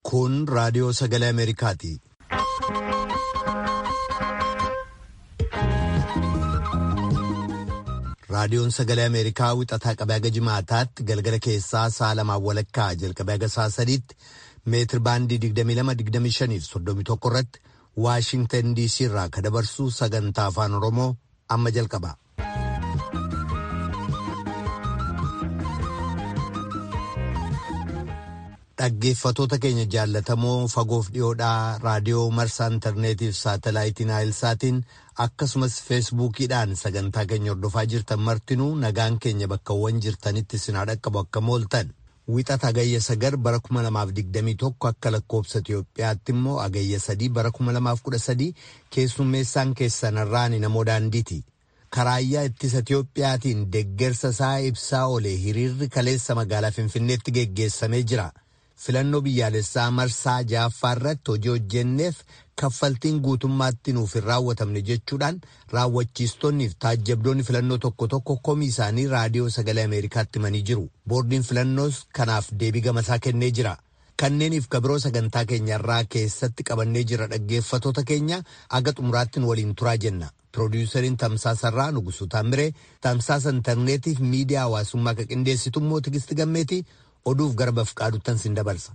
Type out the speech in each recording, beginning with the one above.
Kun raadiyoo sagalee Ameerikaati. Raadiyoon sagalee Ameerikaa wixataa qabee haga jimaataatti galgala keessaa sa'a lamaan walakkaa jalqabee haga sa'a sadiitti meetir baandii 22-25 irratti Waashintan DC irraa ka dabarsu sagantaa afaan Oromoo amma jalqaba. Dhaggeeffatoota keenya jaallatamoo fagoof dhiyoodhaa raadiyoo marsaa intarneetiif saatalaayitiin naayilsaatiin akkasumas feesbuukiidhaan sagantaa keenya hordofaa jirtan martinuu nagaan keenya bakkawwan jirtanitti sinaa dhaqqabu akka mooltan wixata agayya sagar bara 2021 akka lakkoobsa Itoophiyaatti immoo agayya sadii bara 2013 keessummeessaan keessanarraan namoo daandiiti. Karaayyaa ittisa Itoophiyaatiin deggersa isaa ibsaa olee hiriirri kaleessa magaalaa Finfinneetti geggeessamee jira. filannoo biyyaalessaa marsaa jaaffaa irratti hojii hojjenneef kaffaltiin guutummaatti nuuf hin raawwatamne jechuudhaan raawwachiistonni fi taajjabdoonni filannoo tokko tokko komii isaanii raadiyoo sagalee ameerikaatti himanii jiru boordiin filannoos kanaaf deebii gamasaa kennee jira kanneeniif kabiroo sagantaa keenyarraa keessatti qabannee jira dhaggeeffatoota keenya aga xumuraatti waliin turaa jenna piroodiwusariin tamsaasarraa nugusu taamiree tamsaasa intarneetiif miidiyaa hawaasummaa ka qindeessitu immoo tigisti gammeeti oduuf gara bafqaaduttan sin dabarsa.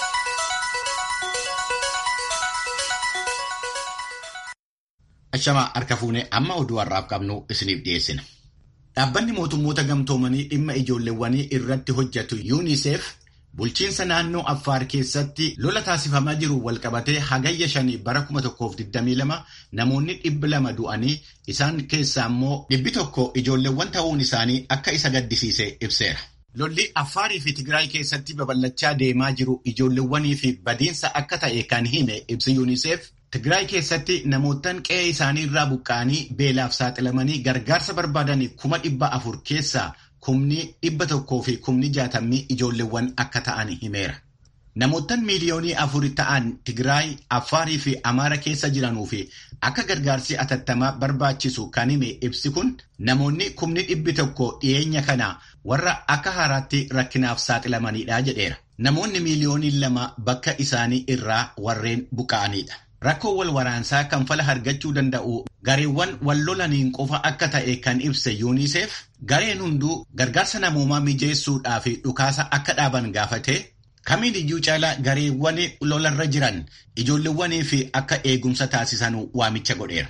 Ashamaa harka fuunee amma oduu har'aaf qabnu isiniif dhiyeessina. Dhaabbanni mootummoota gamtoomanii dhimma ijoolleewwanii irratti hojjetu UNICEF bulchiinsa naannoo Affaar keessatti lola taasifamaa jiru walqabatee hagayya shanii bara 2022 namoonni dhibbi lama du'anii isaan keessaa immoo dhibbi tokko ijoolleewwan ta'uun isaanii akka isa gaddisiise ibseera. Lolli Affaarii fi Tigraay keessatti babal'achaa deemaa jiru ijoolleewwanii fi badiinsa akka ta'e kan hime ibsi UNICEF Tigraay keessatti namootaan qe'ee isaanii irraa buqqa'anii beelaaf saaxilamanii gargaarsa barbaadan kuma dhibba afur keessaa kumni dhibba tokkoo fi kumni jaatamii ijoolleewwan akka ta'an himeera. Namootaan miiliyoonii afur ta'an Tigraay, Affaarii fi Amaara keessa jiranuu fi akka gargaarsi atattamaa barbaachisu kan hime ibsi kun namoonni kumni dhibbi tokko dhiyeenya kana warra akka haaraatti rakkinaaf saaxilamanidha jedheera. Namoonni miiliyoonii lama bakka isaanii irraa warreen buqqa'anidha. Rakkoo wal waraansaa kan fala argachuu danda'u gareewwan wal lolaniin qofa akka ta'e kan ibse UNICEF gareen hunduu gargaarsa namoomaa mijeessuudhaa fi dhukaasa akka dhaaban gaafate kamiin iyyuu caalaa gareewwan lolarra jiran ijoolleewwanii fi akka eegumsa taasisan waamicha godheera.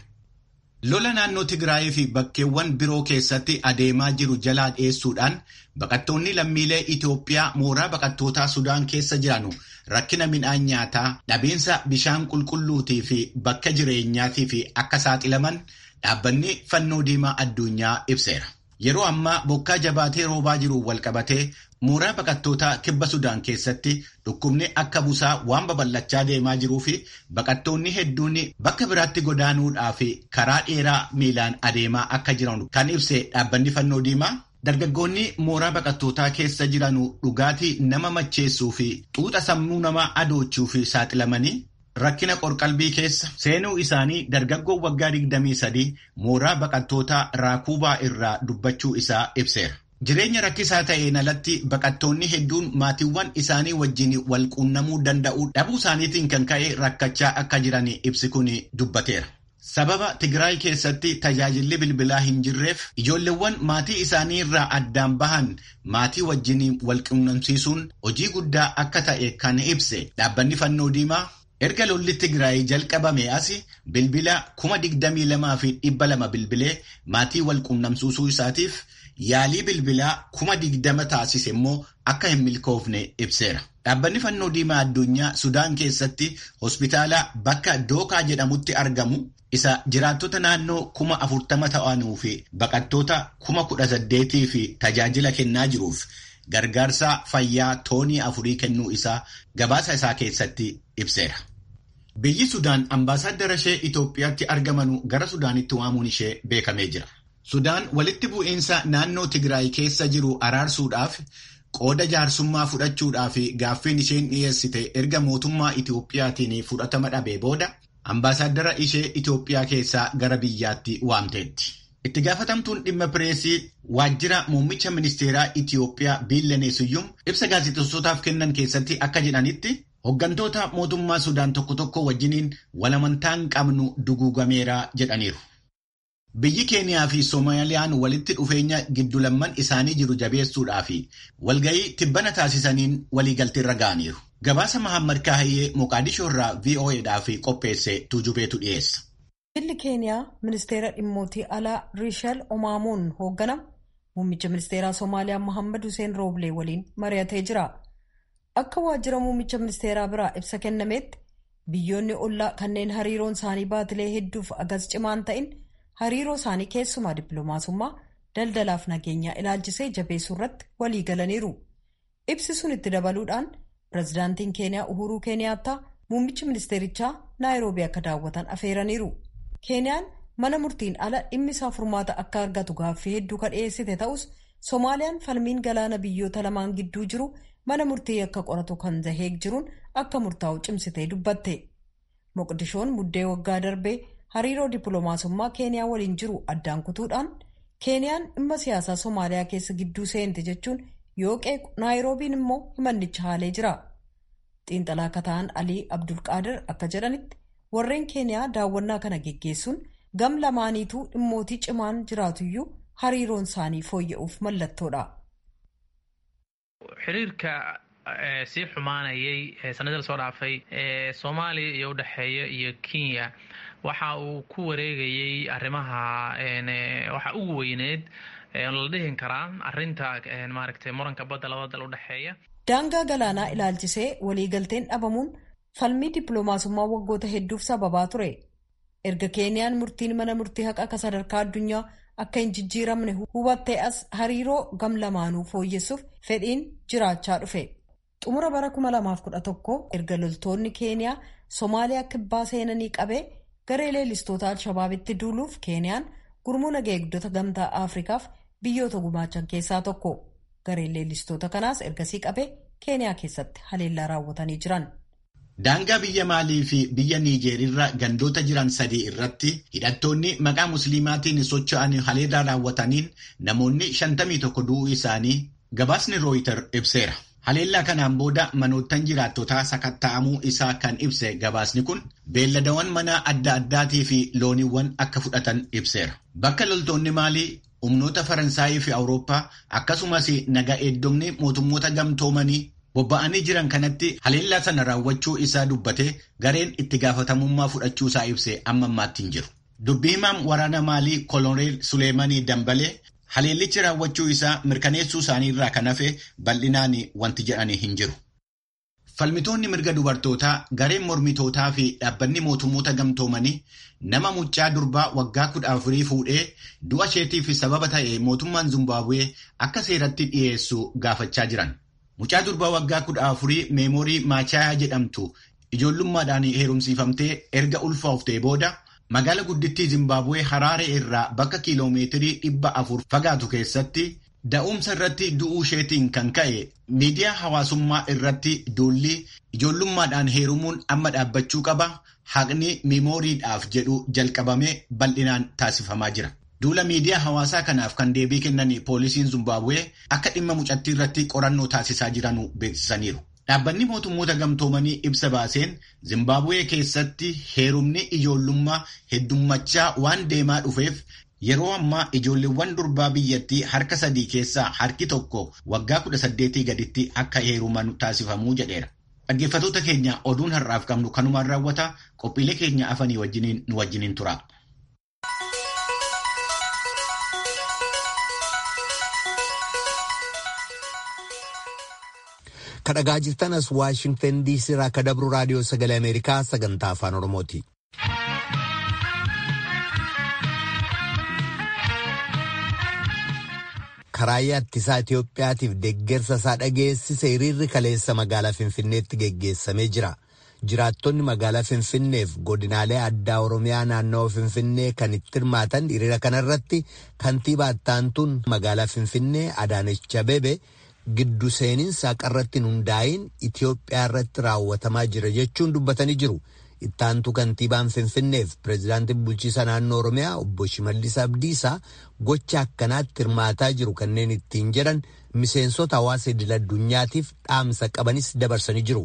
Lola naannoo Tigraayii fi bakkeewwan biroo keessatti adeemaa jiru jalaa dhiyeessuudhaan baqattoonni lammiilee Itoophiyaa mooraa baqattootaa Sudaan keessa jiranu rakkina midhaan nyaataa, dhabiinsa bishaan qulqulluutii fi bakka jireenyaatii fi akka saaxilaman dhaabbanni fannoo diimaa addunyaa ibseera. Yeroo ammaa bokkaa jabaatee roobaa jiru walqabatee mooraa baqattootaa kibba Sudaan keessatti dhukkubni akka busaa waan babal'achaa deemaa jiruu fi baqattoonni hedduun bakka biraatti godaanuudhaa fi karaa dheeraa miilaan adeemaa akka jiran kan ibse dhaabbanni fannoo diimaa. Dargaggoonni mooraa baqattootaa keessa jiran dhugaatii nama macheessuu fi xuuxa sammuu namaa adoochuu fi saaxilamanii rakkina qorqalbii keessa seenuu isaanii dargaggoon waggaa 23 mooraa baqattootaa raakuubaa irraa dubbachuu isaa ibseera. Jireenya rakkisaa ta'een alatti baqattoonni hedduun maatiiwwan isaanii wajjin wal quunnamuu danda'uu dhabuu isaaniitiin kan ka'e rakkachaa akka jiran ibsi kun dubbateera. Sababa Tigraay keessatti tajaajilli bilbilaa hin jirreef ijoolleewwan maatii isaanii irraa addaan bahan maatii wajjin wal quunnamsiisuun hojii guddaa akka ta'e kan ibse dhaabbanni fannoo diimaa erga lolli Tigraay jalqabame as bilbila kuma digdamii lamaa fi dhibba lama bilbilee maatii wal quunnamsiisuu isaatiif yaalii bilbilaa kuma digdama taasise immoo akka hin milkoofne ibseera. Dhaabbanni fannoo diimaa addunyaa Sudaan keessatti hospitaala bakka Dookaa jedhamutti argamu isa jiraattota naannoo kuma afurtama ta'anuu fi baqattoota kuma kudha saddeetii fi tajaajila kennaa jiruuf gargaarsa fayyaa toonii afurii kennuu isaa gabaasa isaa keessatti ibseera. Biyyi Sudaan ambaasaaddara ishee Itoophiyaatti argamanu gara Sudaanitti waamuun ishee beekamee jira. Sudaan walitti bu'iinsa naannoo Tigraay keessa jiru araarsuudhaaf qooda jaarsummaa fudhachuudhaaf gaaffiin isheen dhiyeessite erga mootummaa Itoophiyaatiin fudhatama dhabee booda ambaasaaddara ishee Itoophiyaa keessaa gara biyyaatti waamteetti. Itti gaafatamtuun dhimma pireesii waajjira muummicha ministeeraa Itiyoophiyaa Biillaneesiyyuum ibsa gaazexeessootaaf kennan keessatti akka jedhanitti Hooggantoota mootummaa Sudaan tokko tokko wajjiniin walamantaan qabnu duguugameera jedhaniiru. Biyyi Keeniyaa fi Soomaaliyaan walitti dhufeenya giddulamman isaanii jiru jabeessuudhaa fi walgahii tibbana taasisaniin waliigalteerra ga'aniiru. Gabaasa Mahammad Kaahiyyee Moqaadishoo irraa VOAdhaaf qopheesse tuujubeetu dhiyeessa. Biyyi Keeniyaa ministeera dhimmootii alaa Riishal Omaamoon hoogganamu muummicha ministeeraa Soomaaliyaa Mohammad Hussein Rooblee waliin mari'atee jira. Akka waajjira muummicha ministeeraa biraa ibsa kennametti biyyoonni ollaa kanneen hariiroon isaanii baatilee hedduuf agas cimaan ta'in hariiroo isaanii keessumaa dippiloomaasummaa daldalaaf nageenyaa ilaalchisee jabeessuu irratti walii galaniiru. Ibsi sun itti dabaluudhaan pirezidaantiin Keeniyaa Uhuruu Keeniyaattaa muummichi ministeerichaa Naayiroobii akka daawwatan afeeraniiru. Keeniyaan mana murtiin ala dhimmi isaa furmaata akka argatu gaaffii hedduu ka dhiyeessite ta'us Soomaaliyaan falmiin galaana biyyoota lamaan gidduu jiru mana murtii akka qoratu kan zaheeg jiruun akka murtaa'u cimsitee dubbatte. Moqdishoon muddee waggaa darbee hariiroo dippiloomaasummaa Keeniyaa waliin jiru addaan kutuudhaan Keeniyaan dhimma siyaasaa Soomaaliyaa keessa gidduu seente jechuun yoo qeequ Naayiroobiin immoo himannicha haalee jira. Xiinxalaa akka ta'an Alii Abdulqaadir akka jedhanitti warreen Keeniyaa daawwannaa kana geggeessuun gam lamaaniituu dhimmootii cimaan jiraatuyyuu hariiroon isaanii fooyya'uuf mallattoodha. xiriirka sii xumaanayay sanadii lasoo dhaafay ee soomaaliya iyo udhexeeya iyo kenya waxa uu ku wareegayay arrimaha waxa ugu weyneed la dhihin karaa arinta maaragtay muranka badda labada dal udhexeeya daangaa galaanaa ilaalchisee waliigalteen dhabamuun falmii dippiloomaasummaa waggoota hedduuf sababaa ture erga keeniyaan murtiin mana murtii haqa akka sadarkaa addunyaa akka hin jijjiiramne hubattee as hariiroo gam lamaanuu fooyyessuuf fedhiin jiraachaa dhufe xumura bara 2011 erga loltoonni keeniyaa soomaaliyaa kibbaa seenanii qabee garee leellistoota alshabaabitti duuluuf keeniyaan gurmuu nagaa eegdota gamtaa afrikaaf biyyoota gumaachan keessaa tokko gareen leellistoota kanaas ergasii qabee keeniyaa keessatti haleellaa raawwatanii jiran. Daangaa biyya Maalii fi biyya Niijeerirra gandoota jiran sadii irratti hidhattoonni maqaa musliimaatiin socho'an haleellaa raawwataniin namoonni 51 du'uu isaanii gabaasni rooyitar ibseera. Haleellaa kanaan booda manoottan jiraattotaa sakatta'amuu isaa kan ibse gabaasni kun beelladawwan manaa adda addaatii fi looniiwwan akka fudhatan ibseera. Bakka loltoonni Maalii humnoota Faransaayii fi Awurooppaa akkasumas nagaa eegdonni mootummoota gamtoomanii bobba'anii jiran kanatti haleellaa sana raawwachuu isaa dubbate gareen itti gaafatamummaa fudhachuu isaa ibse amma ammaatti hin jiru. Dubbii himaan waraana maalii koloneel Suleemanii Dambalee haleellichi raawwachuu isaa mirkaneessuu isaanii irraa kan hafe bal'inaan wanti jedhanii hin jiru. Falmitoonni mirga dubartootaa gareen mormitootaa fi dhaabbanni mootummoota gamtoomanii nama mucaa durbaa waggaa kudha afurii fuudhee du'a isheetiif sababa ta'e mootummaan Zimbaabuwee akka seeratti dhiyeessu gaafachaa jiran. Mucaa durbaa waggaa kudha afurii meemoorii Maachayaa jedhamtu ijoollummaadhaan heerumsiifamtee erga ulfooftee booda magaala guddittii Zimbaabuwee Haraaree irraa bakka kiiloomeetirii dhibba afur fagaatu keessatti da'umsa irratti du'uu isheetiin kan ka'e miidiyaa hawaasummaa irratti duulli ijoollummaadhaan heerumuun amma dhaabbachuu qaba haqni meemooriidhaaf jedhu jalqabamee bal'inaan taasifamaa jira. Duula miidiyaa hawaasaa kanaaf kan deebii kennan poolisiin Zimbaabuwee akka dhimma mucattii irratti qorannoo taasisaa jiran beeksisaniiru. Dhaabbanni mootummoota gamtoomanii ibsa baaseen Zimbaabuwee keessatti heerumni ijoollummaa heddummachaa waan deemaa dhufeef yeroo ammaa ijoolleewwan durbaa biyyattii harka sadii keessaa harki tokko waggaa kudha saddeetii gaditti akka heeruman taasifamuu jedheera. Dhaggeeffattoota keenya oduun har'aaf qabnu kanumaan raawwata qophiilee keenya afanii wajjiniin nu wajjiniin tura. kadhagaa jirtan as waashingtan diisii irraa akka dabru raadiyoo sagalee ameerikaa sagantaa afaan oromooti. karaa ittisaa Itoophiyaatiif deeggarsa isaa dhageessise hiriirri kaleessa magaalaa Finfinneetti geggeessamee jira. Jiraattonni magaalaa Finfinneef godinaalee addaa Oromiyaa naannawaa Finfinnee kan itti hirmaatan hiriira kanarratti kantiibaa ittaantuun magaalaa Finfinnee Adaanech Abeebee giddu seeninsa qarratti hundaa'in Itoophiyaa irratti raawwatamaa jira jechuun dubbatanii jiru. Ittaantu kantiibaan Finfinneef pireezidaantiin bulchiisa naannoo Oromiyaa obbo Shimallis Abdiisaa gocha akkanaatti hirmaataa jiru kanneen ittiin jedhan miseensota hawaasa idil addunyaatiif dhaamsa qabanis dabarsanii jiru.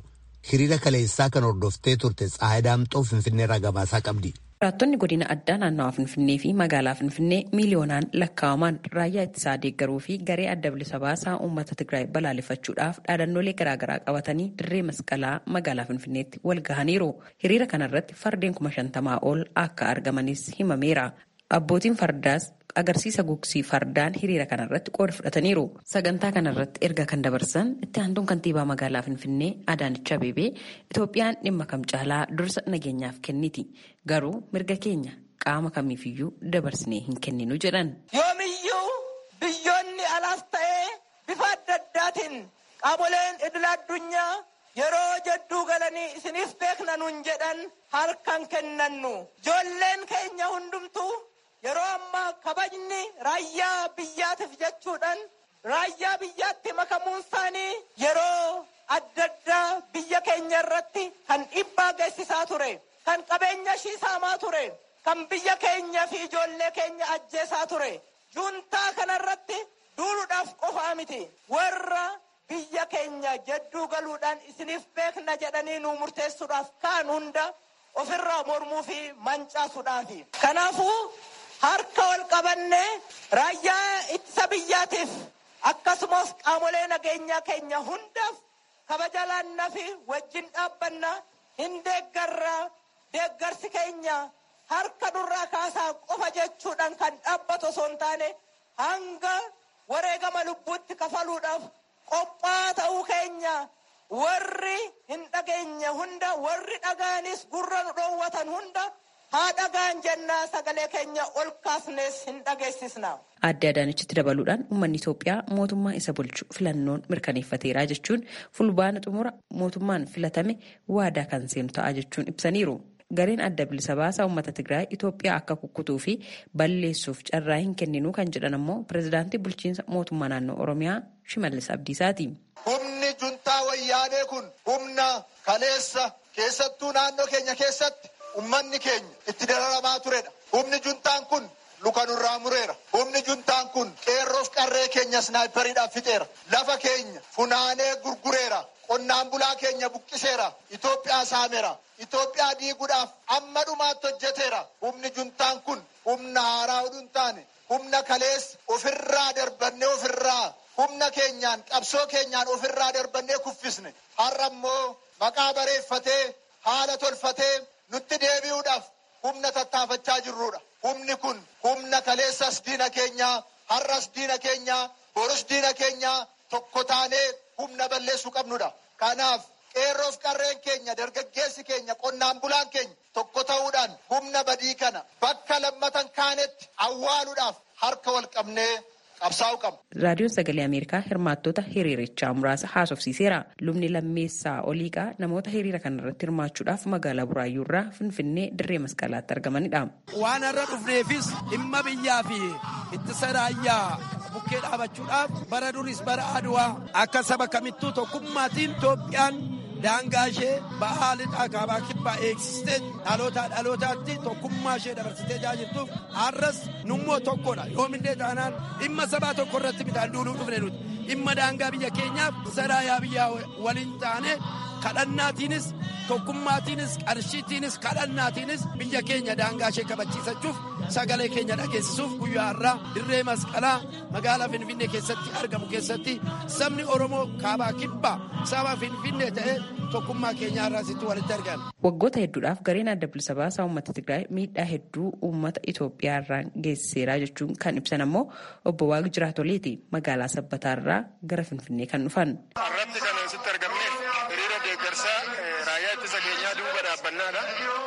hiriira kaleessaa kan hordoftee turte Tsahaay Daamxoo Finfinneerraa gabaasaa qabdi. Jiraattonni godina addaa naannawaa Finfinnee fi magaalaa Finfinnee miiliyoonaan lakkaa'aman raayyaa ittisaa deeggaruu fi garee adda bilisa baasaa uummata Tigraay balaaleffachuudhaaf dhaadannoolee garaagaraa qabatanii dirree masqalaa magaalaa Finfinneetti wal gahaniiru. Hiriira kanarratti fardeen kuma shantamaa ol akka argamanis himameera. Abbootiin fardaas agarsiisa gugsii fardaan hiriira kanarratti qooda fudhataniiru. Sagantaa kanarratti erga kan dabarsan itti aantuun kantiibaa magaalaa Finfinnee Adaanech Abeebee Itoophiyaan dhimma kam caalaa dursa nageenyaaf kenniti. Garuu mirga keenya qaama kamiifiyyuu dabarsinee hin kenninu jedhan. Yoomiyyuu biyyoonni alaas ta'ee bifa adda addaatiin qaamoleen idil addunyaa yeroo jedduu galanii isiniif beekna nuun jedhan harkan kennannu. Ijoolleen keenya hundumtuu yeroo ammaa kabajni raayyaa biyyaatiif jechuudhaan raayyaa biyyaatti makamuun isaanii yeroo adda addaa biyya keenya irratti kan dhiibbaa geessisaa ture kan qabeenya ishii saamaa ture kan biyya keenya fi ijoollee keenya ajjeesaa ture juuntaa kanarratti duuluudhaaf qofaa miti warra biyya keenya jedduu galuudhaan isiniif beekna jedhanii nu murteessuudhaaf kaan hunda ofirraa mormuu fi mancaasuudhaafi kanaafuu harka wal qabannee raayyaa ittisa biyyaatiif akkasumas qaamolee nageenyaa keenya hundaaf kabaja laannaa fi wajjin dhaabbanna hin deeggarraa deeggarsi keenya harka durraa kaasaa qofa jechuudhaan kan dhaabbatu osoo hin taane hanga wareegama lubbuutti kafaluudhaaf qophaa ta'uu keenya warri hin dhageenye hunda warri dhagaanis gurra nu dhoowwatan hunda haa dhagaan jennaa sagalee keenya ol kaasnees hin dhageessisna. Aadde Adaanechitti dabaluudhaan uummanni Itoophiyaa mootummaa isa bulchu filannoon mirkaneeffateera jechuun fulbaana xumura mootummaan filatame waadaa kan seenu ta'a jechuun ibsaniiru. Gareen adda bilisa baasaa uummata Tigraay Itoophiyaa akka kukkutuu fi balleessuuf carraa hin kenninu kan jedhan ammoo pirezidaantii bulchiinsa mootummaa naannoo Oromiyaa Shimallis Abdiisaati. Humni juntaa wayyaanee kun humna kaleessa keessattuu naannoo keenya keessatti ummanni keenya itti dararamaa turedha. Humni juntaan kun luka nurraa mureera. Humni juntaan kun qeerroof qarree keenya snaayiperiidhaan fixeera. Lafa keenya funaanee gurgureera. Qonnaan bulaa keenya buqqiseera. Itoophiyaa saameera. Itoophiyaa diiguudhaaf amma dhumaatti hojjeteera. Humni juntaan kun humna haaraa oduu hin taane humna kaleessa ofirraa darbannee ofirraa humna keenyaan qabsoo keenyaan ofirraa darbannee kuffisne. Har'a immoo maqaa bareeffatee haala tolfatee nutti deebi'uudhaaf humna tattaafachaa jirrudha. Humni kun humna kaleessas diina keenyaa, har'as diina keenyaa, borus diina keenyaa tokko taanee humna balleessuu qabnudha. Kanaaf qeerroof qarreen keenya, dargaggeessi keenya, qonnaan bulaan keenya tokko ta'uudhaan humna badii kana bakka lammatan kaanetti awwaaluudhaaf harka wal qabnee qabsaa'uu qabna. Raadiyoon Sagalee Ameerikaa hirmaattota hiriirichaa muraasa haasofsiiseera. Lubni lammeessaa oliiqaa namoota hiriira kanarratti hirmaachuudhaaf magaalaa Buraayyuurraa Finfinnee dirree masqalaatti argamanidha. Waan har'a dhufneefis dhimma biyyaa fi ittisa raayyaa bukkee dhaabachuudhaaf bara duris bara aduwaa akka saba kamittuu tokkummaatiin Itoophiyaan daangaa ishee ba'aa lixaa kaabaa kibbaa eegsistee dhalootaa dhalootaatti tokkummaa ishee dabarsitee jaajirtuuf har'as nummoo tokkodha yoomillee taanaan dhimma sabaa tokko irratti midhaan duuluu dhufne nuti dhimma daangaa biyya keenyaaf saraayaa biyyaa waliin taane kadhannaatiinis tokkummaatiinis qarshiitiinis kadhannaatiinis biyya keenya daangaa ishee kabachiisachuuf sagalee keenya dhageessisuuf guyyaa har'aa dirree masqalaa magaalaa finfinnee keessatti argamu keessatti sabni oromoo kaabaa kibbaa saba finfinnee ta'ee tokkummaa keenyaa irraa sitti walitti argama. Waggoota hedduudhaaf gareen adda bilisa baasaa uummata Tigraay miidhaa hedduu uummata Itoophiyaa irraan geessiseera jechuun kan ibsan ammoo obbo Waaqi Jiraatoleeti magaalaa Sabbataa irraa gara Finfinnee kan dhufan. Irratti kan asitti argamneef hiriira deeggarsaa raayyaa ittisa keenyaa duuba dhaabbannaadha.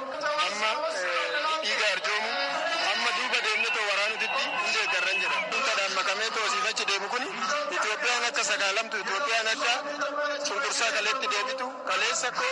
Amma dhiiga arjoomu amma duuba deemnetoo waraanutitti hin deeggarran jedha. Dhuunfaadhaan makamee toosiifachi deemu kun Itoophiyaan akka sagaalamtu Itoophiyaan akka cunqursaa kaleetti deebitu kaleessa koo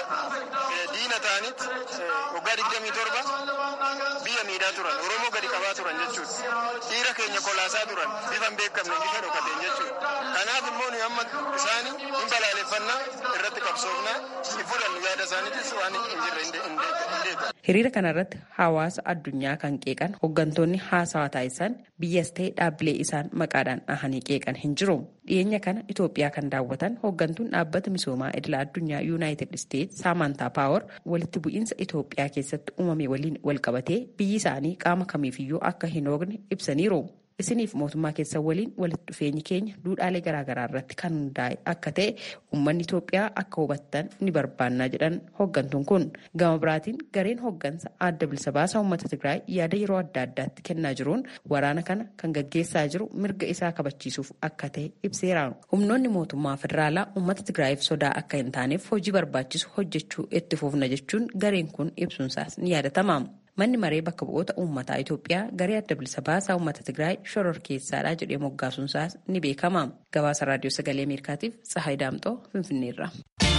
diina ta'anitti waggaa digdamii torba biyya miidhaa turan Oromoo gadi qabaa turan jechuudha. Dhiira keenya kolaasaa turan bifa hin beekamne bifa dhokateen jechuudha. Kanaaf immoo nuyi amma isaanii hin balaaleffannaa irratti qabsoofnaa hin fudhannu yaada isaaniitis waan hin jirre hin deeggaru. Hiriira kanarratti hawaasa addunyaa kan qeeqan hooggantoonni haasawaa taasisan biyyas ta'e dhaabbilee isaan maqaadhaan dhahanii qeeqan hin jiru. dhiyeenya kana Itoophiyaa kan daawwatan hooggantuun dhaabbata misoomaa idila addunyaa yuunaayitid isteetsi saamantaa paawar walitti bu'iinsa Itoophiyaa keessatti uumame waliin walqabatee biyyi isaanii qaama kamiifiyyuu akka hin hoogne ibsaniiru. isiniif mootummaa keessan waliin walitti dhufeenyi keenya duudhaalee garaagaraa irratti kan hundaa'e akka ta'e uummanni Itoophiyaa akka hubattan ni barbaannaa jedhan hooggantuun kun gama biraatiin gareen hooggansa adda bilisa baasaa uummata Tigraay yaada yeroo adda addaatti kennaa jiruun waraana kana kan gaggeessaa jiru mirga isaa kabachiisuuf akka ta'e ibseera. Humnoonni mootummaa federaalaa uummata Tigraayiif sodaa akka hin taaneef hojii barbaachisu hojjechuu itti fufna jechuun gareen kun ibsuunsaas ni yaadatama. Manni maree bakka bu'oota uummataa Itoophiyaa garee adda bilisa baasaa uummata Tigraay shoror keessaadha jedhee moggaasuunsaas ni beekama. Gabaasa raadiyoo sagalee Ameerikaatiif Tsahaay Daamxoo Finfinneerra.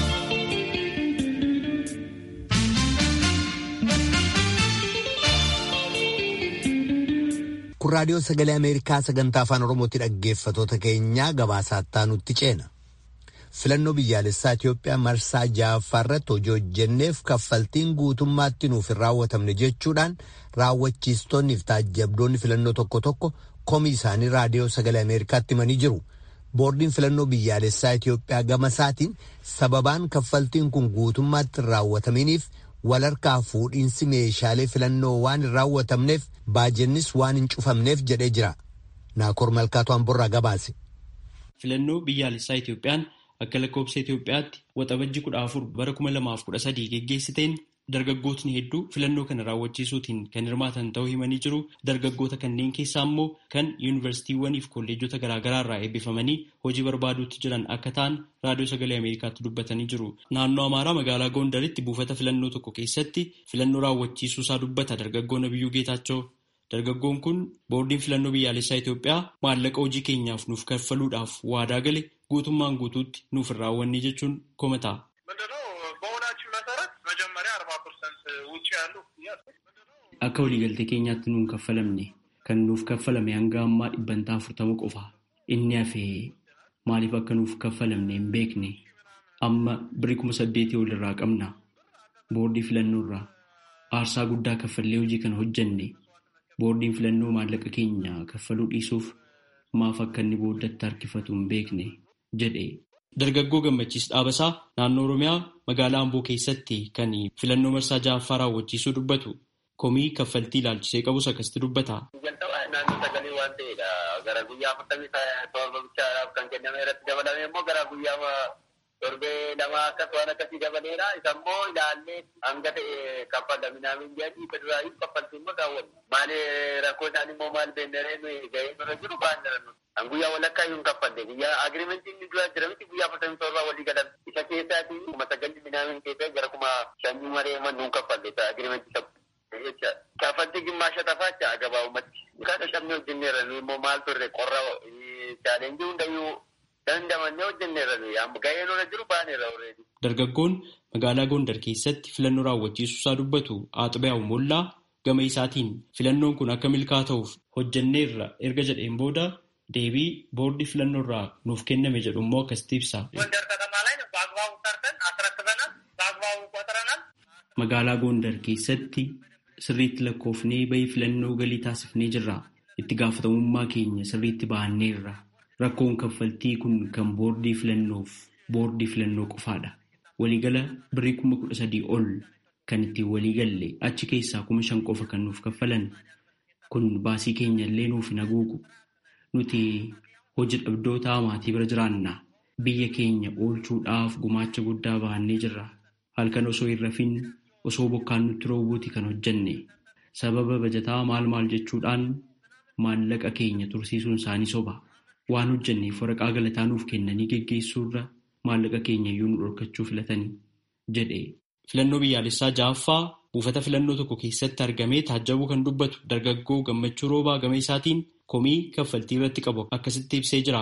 Kun raadiyoo sagalee Ameerikaa sagantaa afaan Oromootti dhaggeeffatoota keenyaa gabaasaa nutti ceena. filannoo biyyaalessaa Itoophiyaa marsaa ja'affaa irratti hojii hojjenneef kaffaltiin guutummaatti nuuf hin raawwatamne jechuudhaan raawwachiistonni fi taajjabdoonni filannoo tokko tokko komii isaanii raadiyoo sagalee Ameerikaatti himanii jiru. Boordiin filannoo biyyaalessaa Itoophiyaa gama isaatiin sababaan kaffaltiin kun guutummaatti hin raawwataminiif walharkaa fuudhiinsi meeshaalee filannoo waan hin raawwatamneef baajennis waan hin cufamneef jedhee jira. Naakoor Malkaatu Amborraa gabaase. Filannoo biyyaalessaa Itoophiyaan akka lakkoobsa Itoophiyaatti waxabajji kudha afur bara kuma lamaaf kudha sadii geggeessiteen dargaggootni hedduu filannoo kana raawwachiisuutiin kan hirmaatan ta'uu himanii jiru. Dargaggoota kanneen keessaa immoo kan yuunivarsiitiiwwanii fi kolleejota garaagaraa irraa eebbifamanii hojii barbaaduutti jiran akka ta'an raadiyoo sagalee Ameerikaatti dubbatanii jiru. Naannoo Amaaraa magaalaa Gondaritti buufata filannoo tokko keessatti filannoo raawwachiisuu isaa dubbata dargaggoon Abiyyuu Geetaachoo. Dargaggoon kun boordiin filannoo biyyaalessaa Itoophiyaa maallaqa hojii keenyaaf nuuf kaffaluudhaaf waadaa gale guutummaan guutuutti nuuf hin raawwanne jechuun komata. Akka waliigaltee keenyaatti nuun kaffalamne kan nuuf kaffalame hanga ammaa dhibbantaa afurtama qofa. Inni hafee maaliif akka nuuf kaffalamne hin beekne amma birrii kuma saddeetii ol irraa qabna. Boordii filannoo irraa aarsaa guddaa kaffallee hojii kana hojjenne. Boordiin filannoo maallaqa keenya kaffaluu dhiisuuf maaf akka inni booddatti harkifatu hin beekne jedhe. Dargaggoo gammachiis dhaabasaa naannoo Oromiyaa magaalaa Amboo keessatti kan filannoo marsaa ja'affaa raawwachiisuu dubbatu komii kaffaltii ilaalchisee qabus akkasitti dubbata. Naannoo sagalee waan ta'edha. Gara guyyaa afurtamii torba bichaadhaaf kan kenname irratti dabalame immoo gara guyyaa torbee lama akkas waan akkasii dabaleera. Isa immoo ilaallee hanga ta'e kaffalaminaamin jedhanii federaalii kaffaltii immoo raawwanne. Maali rakkoo isaanii immoo maal beennaree nuyi gahee nurra jiru ba'an jiran. An guyyaa walakkaa iyyuu hin kaffalle. Guyyaa agirimentii inni dura jira miti guyyaa afurtamii torba walii galan. Isa keessaatii kuma sagalli minaamin keessaa gara kuma shanii maree mannuun kaffalle agirimentii sabu. Kaffaltii gimmaasha tafaachaa gabaabumatti. Kana shabni hojjenneerra nuyi immoo maal turre qorra chaalenjii hundayyuu dandamannee hojjenneerra nuyi amma gahee nurra jiru baaneerra already. Dargaggoon magaalaa Gondar keessatti filannoo raawwachiisuu isaa dubbatu Aaxibaa'u Mollaa gama isaatiin filannoon kun akka milkaa ta'uuf hojjenneerra erga jedheen booda deebii boordii filannoo irraa nuuf kenname jedhu immoo akkasitti ibsa. Magaalaa Gondar keessatti sirriitti lakkoofnee bahii filannoo galii taasifnee jirra. Itti gaafatamummaa keenya sirriitti bahanneerra. Rakkoon kaffaltii kun kan boordii filannoof boordii filannoo qofaadha. Waliigala birrii kuma kudha sadii ol kan ittiin waliigalle achi keessaa kuma shan qofa kan nuuf kaffalan. Kun baasii keenya illee nuuf hin haguugu. Nuti hojii dhabdoota maatii bira jiraanna. Biyya keenya oolchuudhaaf gumaacha guddaa bahannee jirra. Halkan osoo hin rafin osoo bokkaan nutti roobuuti kan hojjenne. Sababa bajataa maal maal jechuudhaan maallaqa keenya tursiisuun isaanii soba. Waan hojjenneef waraqaa galataa nuuf kennanii geggeessuurra maallaqa keenya iyyuu nu dhorkachuu filatanii jedhe. Filannoo biyyaalessaa ja'affaa buufata filannoo tokko keessatti argamee taajjabuu kan dubbatu dargaggoo gammachuu roobaa gama isaatiin komii kaffaltii irratti qabu akkasitti ibsee jira.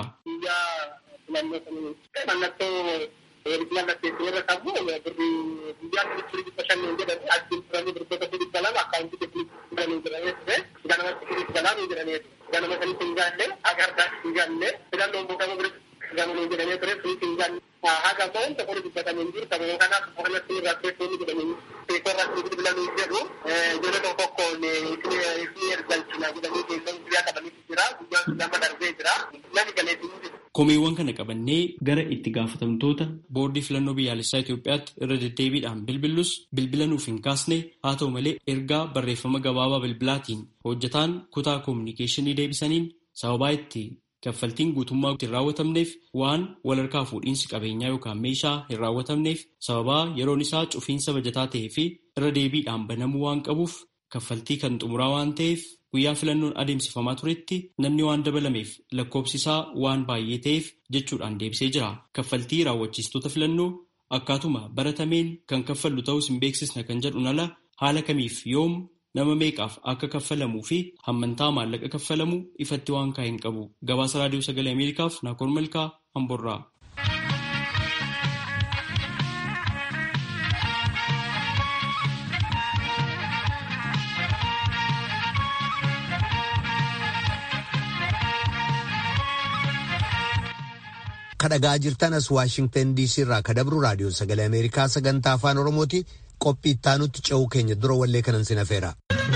ganama kan hin jaalle agardaa hin jaalle filannoon boqama bira gamanuu jedhamee ture suuti hin jaalle haga ba'uun tokko dubbatamee jiru sababa kanaaf qorannatti irraa teessoon jedhamee teessoo irratti bilbilamee jedhu jala tokko tokkoon isin ergalchina jedhamee teessoon guyyaa qabanii jira guyyaan lama darbee jira namni galee Komeewwan kana qabannee gara itti gaafatamtoota boordii filannoo biyyaalessaa Itoophiyaatti irra deddeebiidhaan bilbillus bilbila nuuf hin kaasne haa ta'u malee ergaa barreeffama gabaabaa bilbilaatiin hojjetaan kutaa koominikeeshinii deebisaniin sababaa itti kaffaltiin guutummaa hin raawwatamneef waan walharkaa fuudhiinsi qabeenyaa yookaan meeshaa hin raawwatamneef sababaa yeroon isaa cufiinsa bajataa ta'ee fi irra deebiidhaan banamuu waan qabuuf kaffaltii kan xumuraa waan ta'eef guyyaa filannoon adeemsifamaa turetti namni waan dabalameef lakkoobsi isaa waan baay'ee ta'eef jechuudhaan deebisee jira. Kaffaltii raawwachiistota filannoo akkaatuma baratameen kan kaffallu ta'us hin beeksisna kan jedhuun ala haala kamiif yoom nama meeqaaf akka kaffalamuu fi hammantaa maallaqa kaffalamu ifatti waan kaa'e hin qabu. Gabaasa Raadiyoo Sagalee Ameerikaaf Naakoor Malkaa Hamburraa. kadhagaa jirtan as waashingtan diisii irraa kadabru raadiyoo sagalee ameerikaa sagantaa afaan oromooti qophii ittaanutti ce'uu keenya dura wallee kanan sinafeera.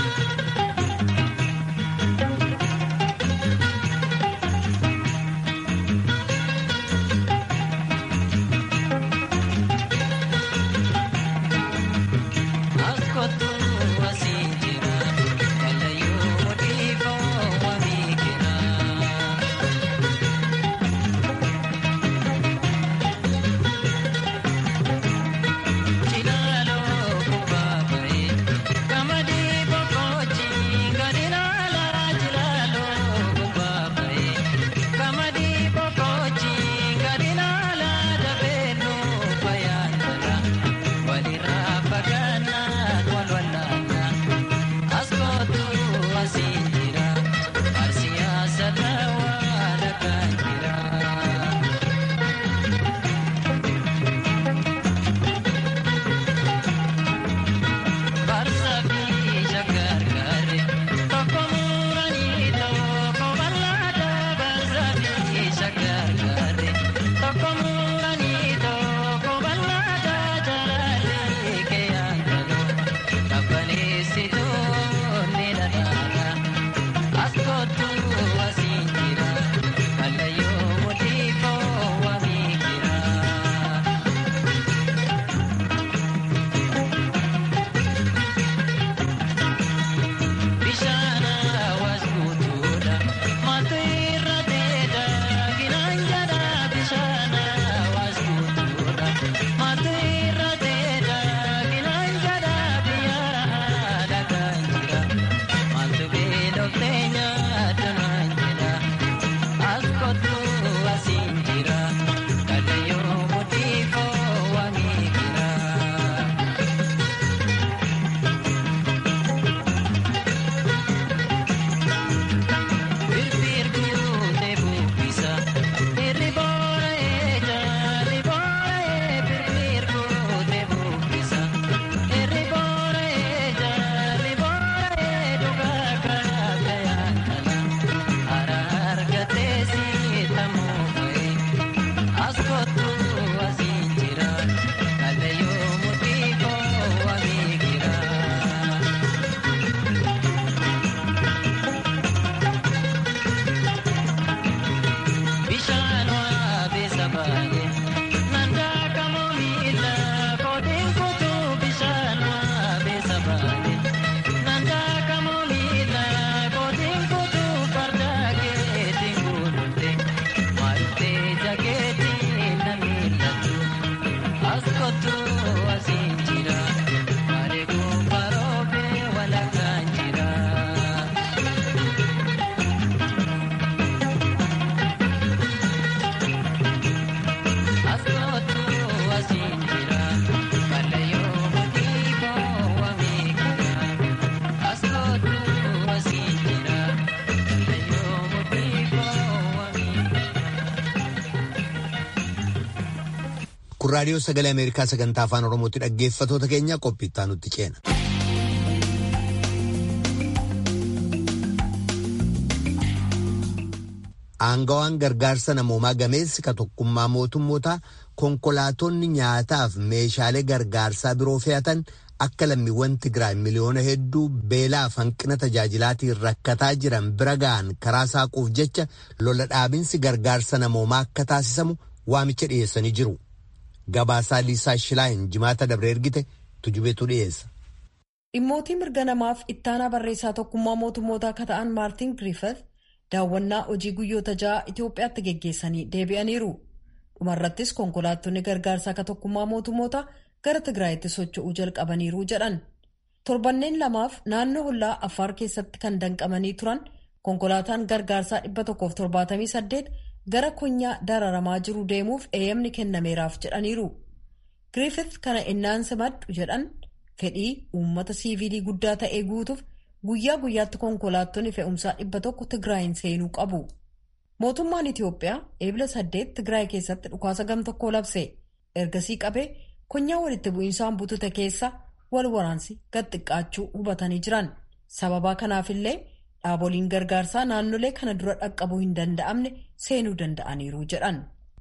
kun raadiyoo sagalee ameerikaa sagantaa afaan oromootti dhaggeeffatoota keenya qophiittaa nutti ceena. aangawaan gargaarsa namoomaa gameessi ka tokkummaa mootummoota konkolaatonni nyaataaf meeshaalee gargaarsaa biroo fe'atan akka lammiiwwan Tigraay miliyoona hedduu beelaaf hanqina tajaajilaatiin rakkataa jiran bira ga'an karaa saaquuf jecha lola dhaabinsi gargaarsa namoomaa akka taasisamu waamicha dhiyeessanii jiru. Gabaasaa Liisaa Shilaayin jimaata dabre ergite tujubeetu dhiyeessa. Dhimmootii mirga namaaf ittaanaa barreessaa tokkummaa mootummoota akka ta'an Maartin Griffith daawwannaa hojii guyyoota ja'a Itoophiyaatti geggeessanii deebi'aniiru. dhumarrattis konkolaattonni gargaarsaa akka tokkummaa mootummoota gara tigraayitti socho'uu jalqabaniiru jedhan torbanneen lamaaf naannoo hollaa affaar keessatti kan danqamanii turan konkolaataan gargaarsaa 178 gara konyaa dararamaa jiru deemuuf eeyyamni kennameeraaf jedhaniiru giriifith kana innaan simadhu jedhan fedhii uummata siivilii guddaa ta'ee guutuuf guyyaa guyyaatti konkolaattonni fe'umsaa 100 tigraayin seenuu qabu. mootummaan itiyoophiyaa eebila saddeet tigraay keessatti dhukaasa gam tokkoo labse ergasii qabee konyaa walitti bu'iinsaan butute keessa wal waraansi gad xiqqaachuu hubatanii jiran sababaa kanaafillee dhaaboliin gargaarsaa naannolee kana dura dhaqqabuu hin danda'amne seenuu danda'aniiru jedhan.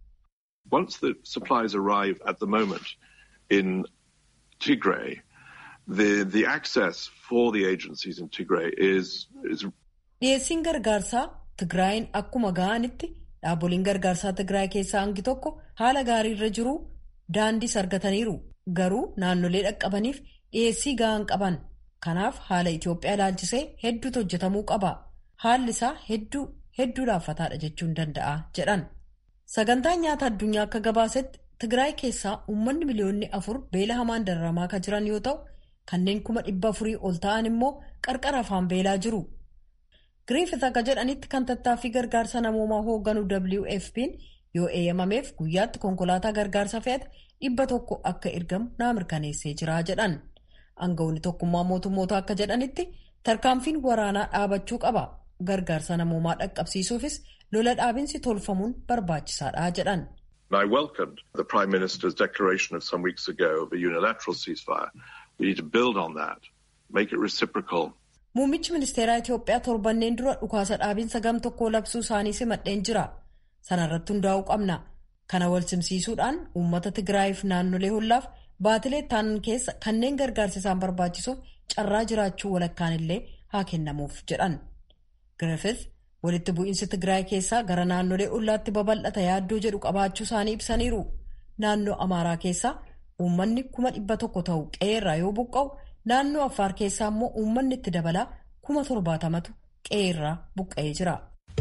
Once the supplies arrive at the moment in Tigray, the, the access for the agencies in Tigray is, is... dhiyeessiin gargaarsaa Tigraayin akkuma ga'anitti dhaaboliin gargaarsaa Tigraay keessaa hangi tokko haala gaariirra jiru daandiis argataniiru garuu naannolee dhaqqabaniif dhiyeessii ga'an qaban kanaaf haala Itoophiyaa ilaalchisee hedduutu hojjetamuu qaba haalli isaa hedduu hedduu laaffataadha jechuun danda'a jedhan sagantaan nyaata addunyaa akka gabaasetti Tigraay keessaa uummanni miliyoonni afur beela hamaan dararamaa kan jiran yoo ta'u kanneen kuma dhibba afurii ol ta'an immoo qarqara afaan beelaa jiru. Giriifith akka jedhanitti kan tattaaffii gargaarsa namoomaa hoogganu WFP'n yoo eeyyamameef guyyaatti konkolaataa gargaarsa fe'ate dhibba tokko akka ergamu naa mirkaneessee jira jedhan. Aangawoonni tokkummaa mootummoota akka jedhanitti tarkaanfiin waraanaa dhaabachuu qaba. Gargaarsa namoomaa dhaqqabsiisuufis lola dhaabinsi tolfamuun barbaachisaadha jedhan. I welcomed the Prime Minister's declaration of some weeks ago of a unilateral ceasefire. We need to build on that, make it reciprocal. Muummichi ministeeraa Itoophiyaa torbanneen dura dhukaasa dhaabinsa gam tokkoo labsuu isaanii simadheen jira. Sana irratti hundaa'uu qabna. Kana wal simsiisuudhaan uummata Tigraayiif naannolee hollaaf baatilee taanan keessa kanneen gargaarsa isaan barbaachisuuf carraa jiraachuu walakkaan illee haa kennamuuf jedhan. Griffith walitti bu'iinsi Tigraay keessaa gara naannolee ollaatti babal'ata yaaddoo jedhu qabaachuu isaanii ibsaniiru. Naannoo Amaaraa keessaa uummanni kuma dhibba tokko ta'u qe'eerraa yoo buqqa'u. naannoo affaar keessaa immoo uummanni itti dabalaa kuma torbaatamatu qe'eerraa buqqa'ee jira.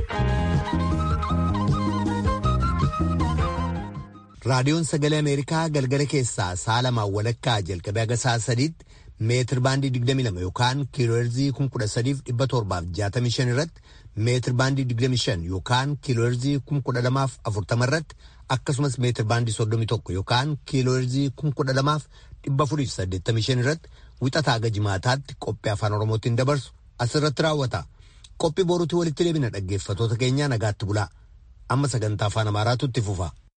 raadiyoon sagalee ameerikaa galgala keessaa sa'a lamaan walakkaa jalqabee haga sa'a sadiitti meetir baandii 22 yookaan kiilooherzii 13,765 irratti meetir baandii 25 yookaan kiilooherzii 1240 irratti akkasumas meetir baandii 31 yookaan kiilooherzii 12,485 irratti wixataa haga jimaataatti qophii afaan oromootiin dabarsu asirratti raawwata qophii boruutti walitti deebina dhaggeeffatoota keenyaa nagaatti bulaa amma sagantaa afaan amaaraatu itti fufa.